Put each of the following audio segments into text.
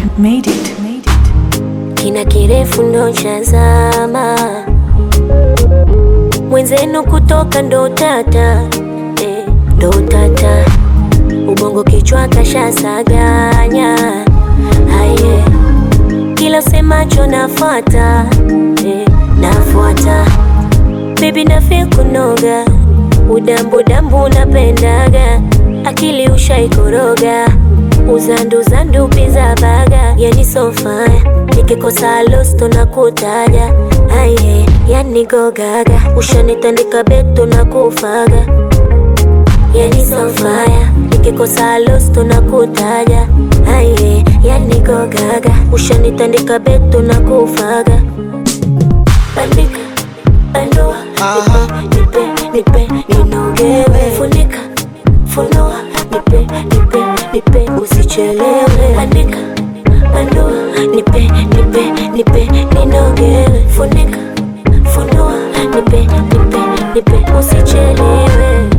made it. Made it. kina kirefu ndo chazama mwenzenu kutoka ndo tata eh, ndo tata ubongo kichwa kashasaganya haye kila semacho nafuata eh, nafuata bebi nafe kunoga udambudambu napendaga akili ushaikoroga uzanduzandu piza baga yani sofaya nikikosa losto na kutaja aye yani gogaga ushanitandika beto na kufaga yani sofaya nikikosa losto na kutaja aye yani gogaga ushanitandika beto na kufaga bandika bandua nipe nipe nipe ninogewe funika funua nipe nipe nipe usichelewe andika bandua nipe nipe nipe ninogewe funika funua nipe nipe nipe usichelewe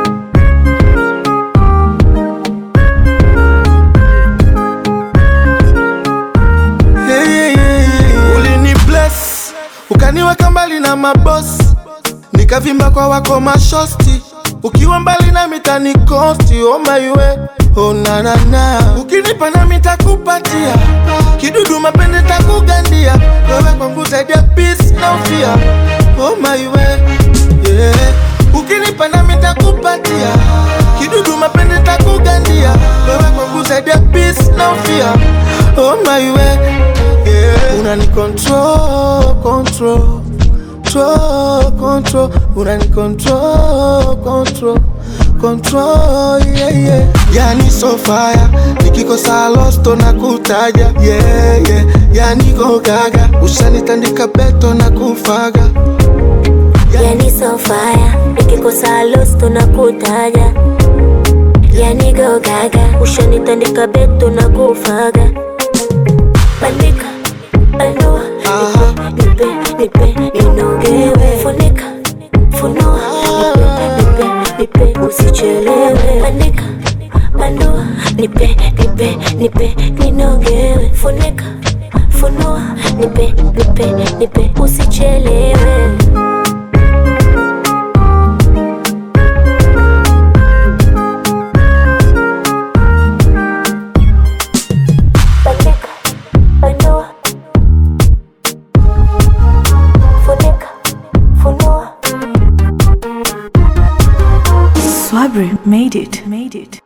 Yeah, yeah, yeah, yeah. Ulini bless ukaniweka mbali na mabosi, nikavimba kwa wako mashosti, ukiwa mbali na mitani kosti. Oh my way, oh na na na, ukinipa na mitakupatia kidudu mapende takugandia, wewe kwangu zaidi ya peace na ufia. Oh my way, yeah, ukinipa na mitakupatia kidudu mapende takugandia, wewe kwangu zaidi ya peace na ufia. Oh my way, yeah, unani control, control control, control, unani control, control, control, yeah, yeah. Yani so fire, nikikosa losto na kutaja, yeah, yeah. Yani go gaga, ushanitandika beto na kufaga, yani sofaya nikikosa losto na kutaja yani gogaga ushanitandika beto na kufaga bandika bandua Aha. nipe nipe nipe ninogewe funika funua nipe nipe nipe usichelewe bandika bandua nipe nipe nipe ninogewe funika funua nipe nipe nipe usichelewe bandika bandua funika funua Swabri made it. Made it.